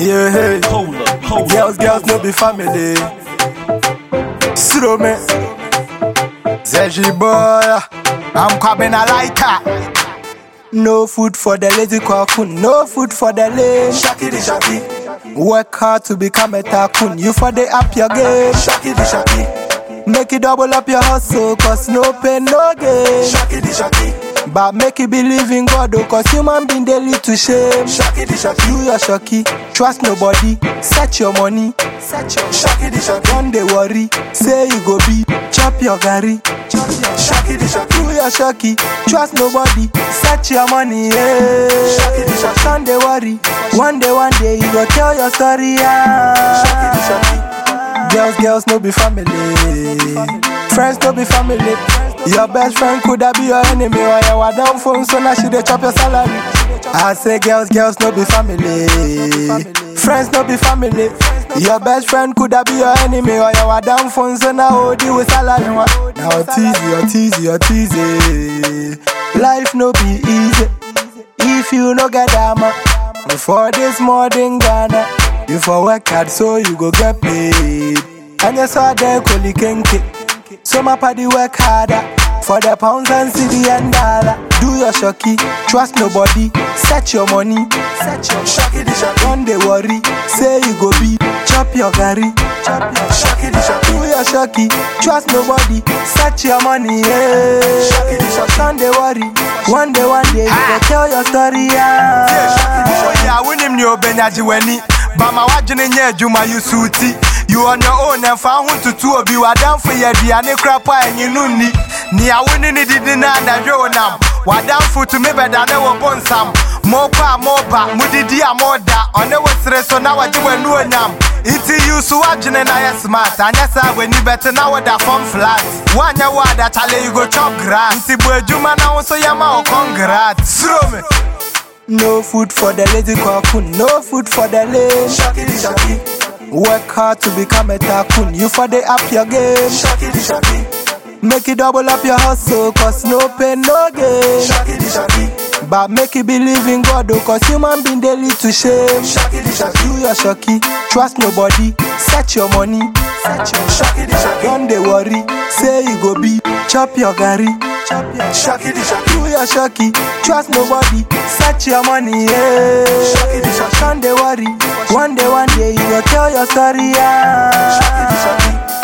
Yeah, hey. Hold up, hold Girls, up. girls, no be family. Slow me. Zeji boy, I'm coming a lighter. No food for the lazy cocoon, no food for the lame. Shaki di shaki, Work hard to become a tycoon, you for the up your game. shaki di shaki, Make it double up your hustle, cause no pain, no gain. shaki di shaki, But make it believe in God, oh, cause human being they lead to shame. shaki di shaki, Do your shocky, trust nobody, set your money, set your shaki di shaki, Don't they worry, say you go be, chop your gari, chop your shaki di shaki, Do your shocky, trust nobody, set your money, Shaki di yeah. shaki. Don't they worry, one day, one day you go tell your story, shaki di yeah. shaki, Girls, girls, no be family. Friends, no be family. Your best friend could have be your enemy or you are down phone, so now she dey chop your salary. I say, girls, girls, no be family. Friends, no be family. Your best friend could have be your enemy or you are down phone, so now hold you with salary. Now teasy, or teasy, or teasy. Life no be easy if you no get dama. For this modern Ghana, you for work hard so you go get paid. And you saw them koli kenke. So my party work harder for the pounds and city and dollar. Do your shocky, trust nobody, set your money, set your shaki di shaki, Don't they worry, say you go be, chop your gari, chop your shaki di shaki, do your shocky, trust nobody, set your money, yeah. Shaki di shaki. Don't they worry, one day, one day, you go tell your story, yeah. Oh yeah, wonim ni obenyaji wani Bama wadwene nyɛ adwuma yi suuti You on your own ɛmfa ho ntutu obi Wadamfo yɛ aduane kora pa ɛnyi no nni Nea wone ne didi na anadwe wo nam Wadamfo tumi bɛda ne wo bo nsam Mokɔ a moba, mudidi a moda Ɔne wo sere so na wagye w'anu onyam Nti you so wadwene na yɛ smart Anyɛ saa w'ani bɛte na woda fam flat Woanyɛ wo adachale you go chop grass Nti bu adwuma na wo so yɛma wo congrats Suro me No food for the lazy cocoon, no food for the lame. shaki di shaki, Work hard to become a tycoon, you for the up your game. shaki di shaki, Make it double up your hustle, cause no pain, no gain. shaki di shaki, But make it believe in God, oh, cause human being they lead to shame. shaki di shaki, Do your shocky, trust nobody, set your money, set your shaki di shaki, Don't they worry, say you go be, chop your gari, chop your shaki di shaki, Do your shocky, trust nobody, set your money, yeah. Shaki di shaki. Don't they worry, one day, one day you go tell your story, shaki di yeah. shaki,